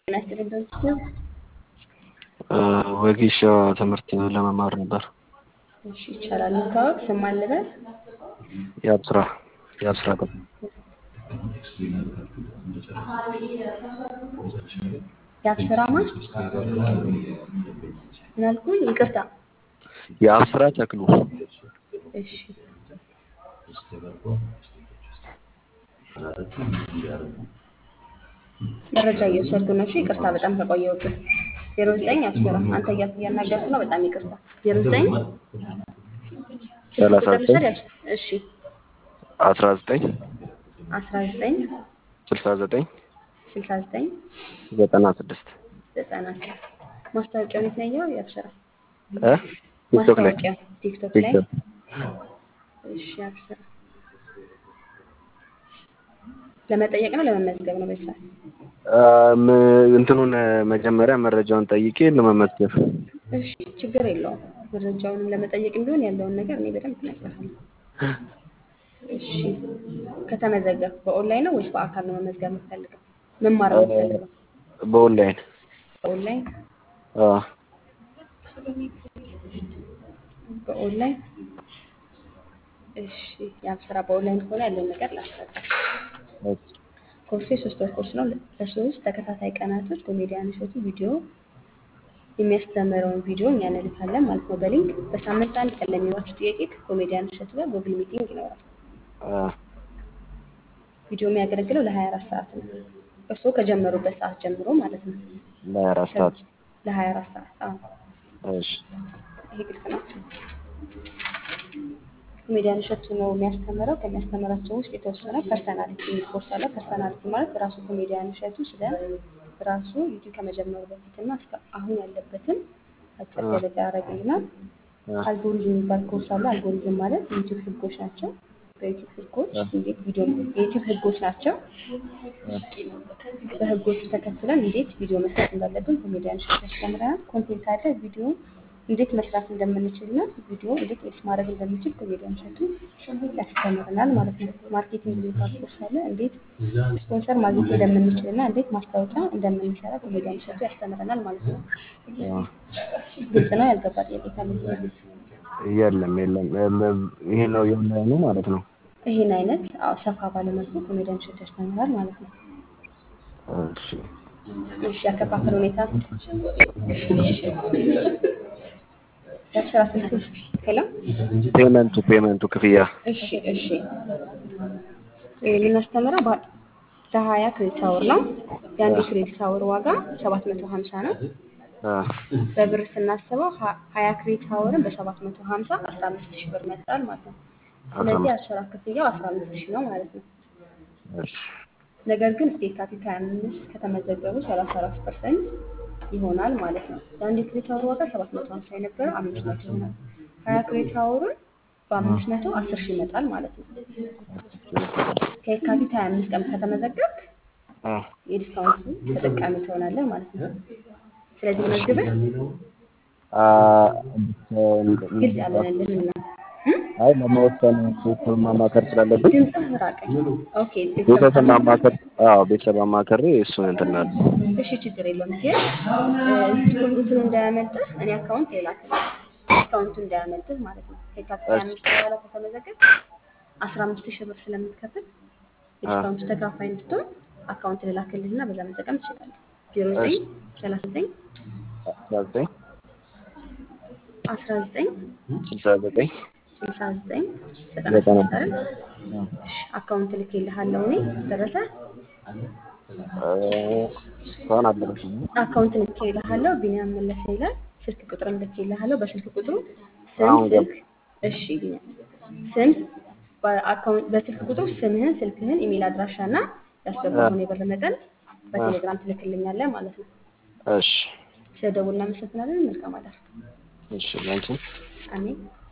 ጤና ይስጥልኝ በምስሉ ወጌሻ ትምህርት ለመማር ነበር። እሺ ይቻላል። መታወቅ ስም ማን ልበል? የአብስራ የአብስራ ቀ የአብስራ ማን ምን አልኩኝ? ይቅርታ። የአብስራ ተክሉ እሺ መረጃ እየወሰድኩ ነው። እሺ ይቅርታ በጣም ከቆየሁብን። ዜሮ ዘጠኝ አብስራ አንተ እያ- እያናገርኩ ነው። በጣም ይቅርታ። ዜሮ ዘጠኝ ሰላሳ ቁጥር ዘጠኝ ልውሰድ? እሺ አስራ ዘጠኝ አስራ ዘጠኝ ስልሳ ዘጠኝ ስልሳ ዘጠኝ ዘጠና ስድስት ዘጠና ማስታወቂያውን የት ነው ያየኸው? የአብስራ እ ቲክቶክ ላይ ማስታወቂያ ቲክቶክ ላይ ቲክቶክ እሺ አብስራ ለመጠየቅ ነው ለመመዝገብ ነው በዚህ ሰዓት? እም፣ እንትኑን መጀመሪያ መረጃውን ጠይቄ ለመመዝገብ እሺ ችግር የለውም። መረጃውንም ለመጠየቅ ቢሆን ያለውን ነገር እኔ በደንብ እነግርሃለሁ። እሺ ከተመዘገብ በኦንላይን ነው ወይስ በአካል ነው መመዝገብ የምትፈልገው? መማር ነው የምትፈልገው? በኦንላይን በኦንላይን አ በኦንላይን እሺ ያው ስራ በኦንላይን ከሆነ ያለውን ነገር ላስረዳ። ኮርሱ የሶስት ወር ኮርስ ነው። ለሶስት ተከታታይ ቀናቶች ኮሜዲያን እሸቱ ቪዲዮ የሚያስተምረውን ቪዲዮ እኛ እንልካለን ማለት ነው በሊንክ በሳምንት አንድ ቀን ለሚሏችሁ ጥያቄ ከኮሜዲያን እሸቱ ጋር ጉግል ሚቲንግ ይኖራል። አ ቪዲዮ የሚያገለግለው ለ24 ሰዓት ነው። እርስዎ ከጀመሩበት ሰዓት ጀምሮ ማለት ነው። ለአራት ሰዓት ለ24 ሰዓት አዎ። እሺ ይሄ ግልጽ ነው። ኮሜዲያን እሸቱ ነው የሚያስተምረው። ከሚያስተምራቸው ውስጥ የተወሰነ ፐርሰናሊቲ የሚል ኮርስ አለ። ፐርሰናሊቲ ማለት ራሱ ኮሜዲያን እሸቱ ስለ ራሱ ዩቲዩብ ከመጀመሩ በፊትና እስከ አሁን ያለበትን አጭር ገለጻ ያደርግልናል። አ አልጎሪዝም የሚባል ኮርስ አለ። አልጎሪዝም ማለት የዩቲዩብ ህጎች ናቸው። በዩቲዩብ ህጎች እንዴት ቪዲዮ የዩቲዩብ ህጎች ናቸው። በህጎቹ ተከትለን እንዴት ቪዲዮ መስራት እንዳለብን ኮሜዲያን እሸቱ ያስተምረናል። ኮንቴንት አለ። ቪዲዮ እንዴት መስራት እንደምንችልና ቪዲዮ እንዴት ኤዲት ማድረግ እንደምንችል ኮሜዲያን እሸቱ ያስተምረናል ማለት ነው። ማርኬቲንግ የሚባል ኮርስ አለ። እንዴት ስፖንሰር ማግኘት እንደምንችልና እንዴት ማስታወቂያ እንደምንሰራ ኮሜዲያን እሸቱ ያስተምረናል ማለት ነው። አ ግልጽ ነው። ያልገባ ጥያቄ ካለ የለም የለም እም፣ ይሄ ነው የኦንላይኑ ማለት ነው። ይህን አይነት አዎ ሰፋ ባለመልኩ ኮሜዲያን እሸቱ ያስተምራል ማለት ነው። እሺ እሺ ያከፋፈል ሁኔታ የአስራ ስልክ ሄሎ ፔመንቱ ፔመንቱ ክፍያ እሺ እሺ የምናስተምረው በ- ለሀያ ክሬዲት አወር ነው። የአንድ ክሬዲት አወር ዋጋ ሰባት መቶ ሀምሳ ነው። አ በብር ስናስበው ሀ- ሀያ ክሬዲት አወርን በሰባት መቶ ሀምሳ አስራ አምስት ሺህ ብር መጣል ማለት ነው። ስለዚህ አስራ ክፍያው አስራ አምስት ሺህ ነው ማለት ነው። እሺ ነገር ግን እስከ የካቲት 25 ከተመዘገቡ 34 ፐርሰንት ይሆናል ማለት ነው። የአንድ ክሬዲት አወር ዋጋ 750 የነበረው 500 ይሆናል። 20 ክሬዲት አወሩን በ500 10 ሺህ ይመጣል ማለት ነው። ከየካቲት 25 ቀን ከተመዘገብክ አ የዲስካውንቱ ተጠቃሚ ትሆናለህ ማለት ነው። ስለዚህ መዝግበህ አ ግልጽ ያልሆነልህን ነው። አይ ለመወሰን ቤተሰብ ማማከር ስላለብኝ ድምፅህ ራቀኝ። ኦኬ ቤተሰብ ማማከር አዎ ቤተሰብ አማከሬ እሱን እንትን እላለሁ። እሺ ችግር የለውም። ግን እ፣ እንትን እንዳያመልጥህ እኔ አካውንት ሌላክልህ አካውንቱ እንዳያመልጥህ ማለት ነው። ከየካቲት ሀያ አምስት በኋላ ከተመዘገብ አስራ አምስት ሺህ ብር ስለምትከፍል የዲስካውንቱ ተካፋይ እንድትሆን አካውንት ልላክልህና በዛ መጠቀም ትችላለህ። ዜሮ ዘጠኝ ሰላሳ ዘጠኝ አስራ ዘጠኝ አስራ ዘጠኝ ስልሳ ዘጠኝ ስልሳ ዘጠኝ ዘጠና ዘጠና ስድስት አይደል? እሺ አካውንት ልኬልሃለሁ እኔ ደረሰ እ፣ እስካሁን አልደረሰኝም። አካውንት ልኬልሃለሁ ቢኒያም መለሰ ይላል። ስልክ ቁጥርም ልኬልሃለሁ። በስልክ ቁጥሩ ስም አሁን ገባ። ስልክ እሺ ቢኒያም ስም በአካውንት በስልክ ቁጥሩ ስምህን፣ ስልክህን፣ ኢሜል አድራሻ እና ያስገባኸውን የብር መጠን በቴሌግራም ትልክልኛለህ ማለት ነው። እሺ ስለደውል እናመሰግናለን። መልካም አዳር። እሺ ላንቺ አሜን።